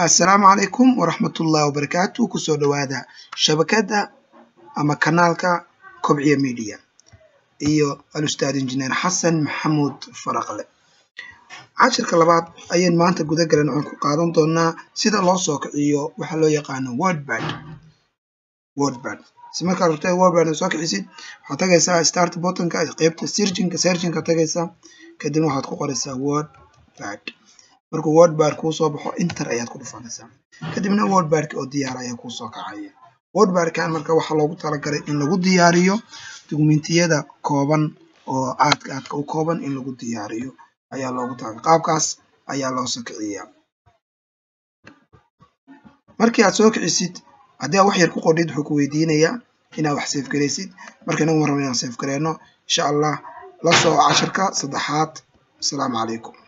assalaamu calaykum waraxmatullaahi wabarakaatu kusoo dhowaada shabakadda ama kanaalka kobciya media iyo al-ustaad injineer xasan maxamuud faraqle cashirka labaad ayaan maanta guda galan waxaan ku qaadan doonaa sida loo soo kiciyo waxa loo yaqaano wordbad wordbad si markaad rabto wordbad soo kicisid waxaad tagaysaa start buttonka qeybta searchinka searchinka tagaysaa kadibna waxaad ku qoraysaa wordbad markuu wordbad kuu soo baxo inter ayaad ku dhufanaysaa kadibna wordbadki oo diyaar ayaa kuu soo kacaya wordbadkan marka waxaa loogu talagalay in lagu diyaariyo dukumentiyada kooban oo aadka aadka u kooban in lagu diyaariyo ayaa loogu talagalay qaabkaas ayaa loo soo kiciyaa markii aad soo kicisid haddii aad wax yar ku qordhid wuxuu ku weydiinayaa inaad wax safe garaysid marka inagu ma rabo inaan safe gareyno insha allah la soo cashirka saddexaad asalaamu calaykum